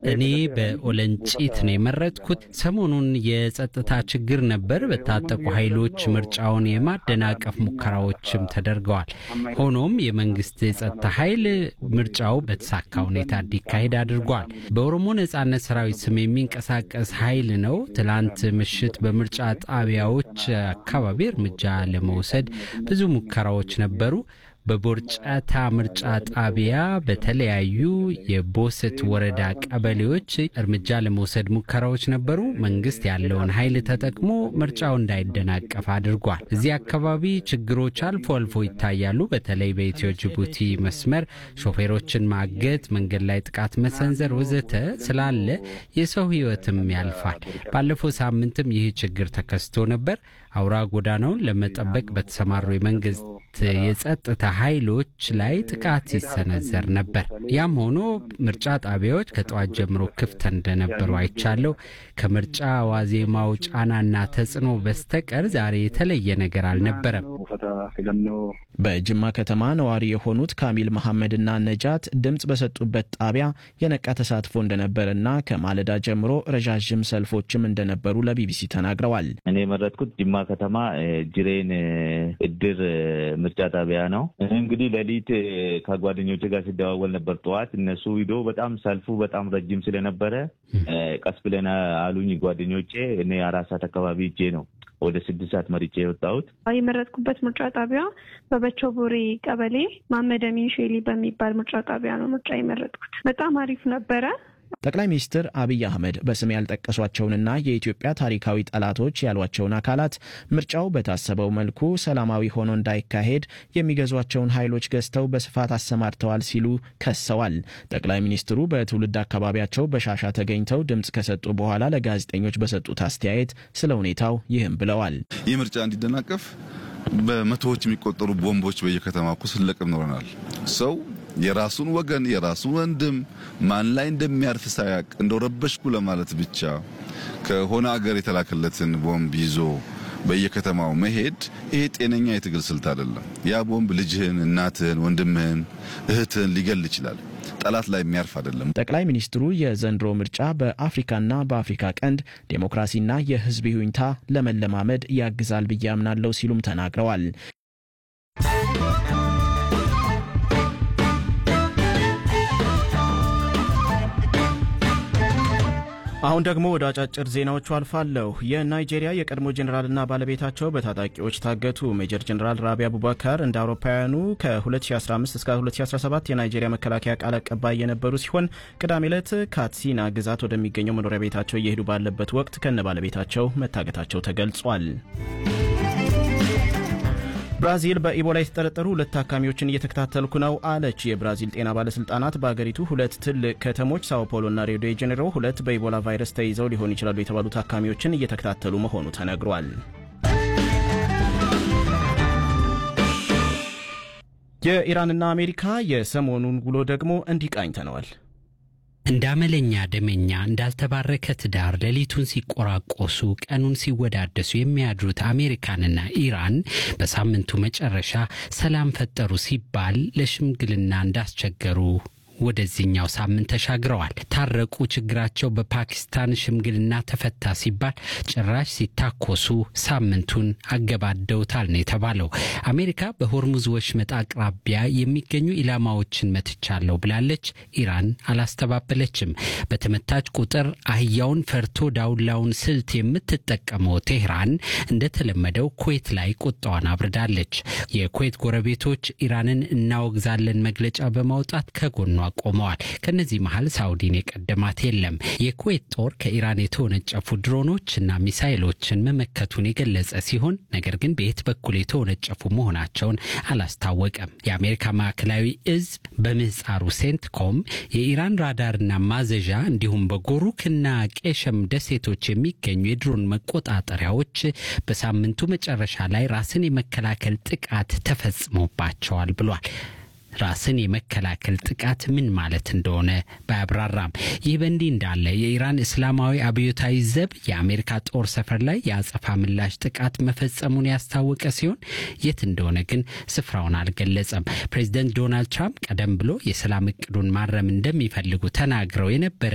እኔ በኦለንጪት ነው የመረጥኩት። ሰሞኑን የጸጥታ ችግር ነበር። በታጠቁ ኃይሎች ምርጫውን የማደናቀፍ ሙከራዎችም ተደርገዋል። ሆኖም የመንግስት የጸጥታ ኃይል ምርጫው በተሳካ ሁኔታ እንዲካሄድ አድርጓል። በኦሮሞ ነጻነት ሰራዊት ስም የሚንቀሳቀስ ኃይል ነው። ትላንት ምሽት በምርጫ ጣቢያዎች አካባቢ እርምጃ ለመውሰድ ብዙ ሙከራዎች ነበሩ። በቦርጫታ ምርጫ ጣቢያ በተለያዩ የቦሰት ወረዳ ቀበሌዎች እርምጃ ለመውሰድ ሙከራዎች ነበሩ። መንግስት ያለውን ኃይል ተጠቅሞ ምርጫው እንዳይደናቀፍ አድርጓል። እዚህ አካባቢ ችግሮች አልፎ አልፎ ይታያሉ። በተለይ በኢትዮ ጅቡቲ መስመር ሾፌሮችን ማገት፣ መንገድ ላይ ጥቃት መሰንዘር ወዘተ ስላለ የሰው ሕይወትም ያልፋል። ባለፈው ሳምንትም ይህ ችግር ተከስቶ ነበር። አውራ ጎዳናውን ለመጠበቅ በተሰማሩ የመንግስት የጸጥታ ኃይሎች ላይ ጥቃት ሲሰነዘር ነበር። ያም ሆኖ ምርጫ ጣቢያዎች ከጠዋት ጀምሮ ክፍት እንደነበሩ አይቻለሁ። ከምርጫ ዋዜማው ጫናና ተጽዕኖ በስተቀር ዛሬ የተለየ ነገር አልነበረም። በጅማ ከተማ ነዋሪ የሆኑት ካሚል መሐመድና ነጃት ድምፅ በሰጡበት ጣቢያ የነቃ ተሳትፎ እንደነበረና ከማለዳ ጀምሮ ረዣዥም ሰልፎችም እንደነበሩ ለቢቢሲ ተናግረዋል። እኔ የመረጥኩት ጅማ ከተማ ጅሬን እድር ምርጫ ጣቢያ ነው። እንግዲህ ሌሊት ከጓደኞች ጋር ሲደዋወል ነበር። ጠዋት እነሱ ሂዶ በጣም ሰልፉ በጣም ረጅም ስለነበረ ቀስ ብለን አሉኝ ጓደኞቼ። እኔ አራት ሰዓት አካባቢ እጄ ነው ወደ ስድስት ሰዓት መርጬ የወጣሁት። የመረጥኩበት ምርጫ ጣቢያ በበቾ ቦሬ ቀበሌ ማመድ አሚን ሼሊ በሚባል ምርጫ ጣቢያ ነው ምርጫ የመረጥኩት። በጣም አሪፍ ነበረ። ጠቅላይ ሚኒስትር አብይ አህመድ በስም ያልጠቀሷቸውንና የኢትዮጵያ ታሪካዊ ጠላቶች ያሏቸውን አካላት ምርጫው በታሰበው መልኩ ሰላማዊ ሆኖ እንዳይካሄድ የሚገዟቸውን ኃይሎች ገዝተው በስፋት አሰማርተዋል ሲሉ ከሰዋል። ጠቅላይ ሚኒስትሩ በትውልድ አካባቢያቸው በሻሻ ተገኝተው ድምፅ ከሰጡ በኋላ ለጋዜጠኞች በሰጡት አስተያየት ስለ ሁኔታው ይህም ብለዋል። ይህ ምርጫ እንዲደናቀፍ በመቶዎች የሚቆጠሩ ቦምቦች በየከተማው እኮ ስንለቅም ኖረናል። ሰው የራሱን ወገን የራሱን ወንድም ማን ላይ እንደሚያርፍ ሳያቅ እንደው ረበሽኩ ለማለት ብቻ ከሆነ አገር የተላከለትን ቦምብ ይዞ በየከተማው መሄድ ይሄ ጤነኛ የትግል ስልት አይደለም። ያ ቦምብ ልጅህን፣ እናትህን፣ ወንድምህን፣ እህትህን ሊገል ይችላል። ጠላት ላይ የሚያርፍ አይደለም። ጠቅላይ ሚኒስትሩ የዘንድሮ ምርጫ በአፍሪካና በአፍሪካ ቀንድ ዴሞክራሲና የሕዝብ ይሁኝታ ለመለማመድ ያግዛል ብዬ አምናለሁ ሲሉም ተናግረዋል። አሁን ደግሞ ወደ አጫጭር ዜናዎቹ አልፋለሁ። የናይጄሪያ የቀድሞ ጄኔራልና ባለቤታቸው በታጣቂዎች ታገቱ። ሜጀር ጄኔራል ራቢ አቡባካር እንደ አውሮፓውያኑ ከ2015 እስከ 2017 የናይጄሪያ መከላከያ ቃል አቀባይ የነበሩ ሲሆን ቅዳሜ ዕለት ካትሲና ግዛት ወደሚገኘው መኖሪያ ቤታቸው እየሄዱ ባለበት ወቅት ከነ ባለቤታቸው መታገታቸው ተገልጿል። ብራዚል በኢቦላ የተጠረጠሩ ሁለት ታካሚዎችን እየተከታተልኩ ነው አለች። የብራዚል ጤና ባለስልጣናት በአገሪቱ ሁለት ትልቅ ከተሞች ሳኦ ፖሎና ሪዮ ዴ ጄኔሮ ሁለት በኢቦላ ቫይረስ ተይዘው ሊሆኑ ይችላሉ የተባሉ ታካሚዎችን እየተከታተሉ መሆኑ ተነግሯል። የኢራንና አሜሪካ የሰሞኑን ውሎ ደግሞ እንዲህ ቃኝተነዋል። እንደ አመለኛ ደመኛ እንዳልተባረከ ትዳር ሌሊቱን ሲቆራቆሱ ቀኑን ሲወዳደሱ የሚያድሩት አሜሪካንና ኢራን በሳምንቱ መጨረሻ ሰላም ፈጠሩ ሲባል ለሽምግልና እንዳስቸገሩ ወደዚህኛው ሳምንት ተሻግረዋል። ታረቁ፣ ችግራቸው በፓኪስታን ሽምግልና ተፈታ ሲባል ጭራሽ ሲታኮሱ ሳምንቱን አገባደውታል ነው የተባለው። አሜሪካ በሆርሙዝ ወሽመጥ አቅራቢያ የሚገኙ ኢላማዎችን መትቻለሁ ብላለች። ኢራን አላስተባበለችም። በተመታች ቁጥር አህያውን ፈርቶ ዳውላውን ስልት የምትጠቀመው ቴህራን እንደተለመደው ኩዌት ላይ ቁጣዋን አብርዳለች። የኩዌት ጎረቤቶች ኢራንን እናወግዛለን መግለጫ በማውጣት ከጎኗ ቆመዋል። ከነዚህ መሀል ሳውዲን የቀደማት የለም። የኩዌት ጦር ከኢራን የተወነጨፉ ድሮኖች እና ሚሳይሎችን መመከቱን የገለጸ ሲሆን ነገር ግን በየት በኩል የተወነጨፉ መሆናቸውን አላስታወቀም። የአሜሪካ ማዕከላዊ እዝ በምህፃሩ ሴንትኮም የኢራን ራዳርና ማዘዣ እንዲሁም በጎሩክና ቄሸም ደሴቶች የሚገኙ የድሮን መቆጣጠሪያዎች በሳምንቱ መጨረሻ ላይ ራስን የመከላከል ጥቃት ተፈጽሞባቸዋል ብሏል። ራስን የመከላከል ጥቃት ምን ማለት እንደሆነ ባያብራራም ይህ በእንዲህ እንዳለ የኢራን እስላማዊ አብዮታዊ ዘብ የአሜሪካ ጦር ሰፈር ላይ የአጸፋ ምላሽ ጥቃት መፈጸሙን ያስታወቀ ሲሆን የት እንደሆነ ግን ስፍራውን አልገለጸም። ፕሬዚደንት ዶናልድ ትራምፕ ቀደም ብሎ የሰላም እቅዱን ማረም እንደሚፈልጉ ተናግረው የነበረ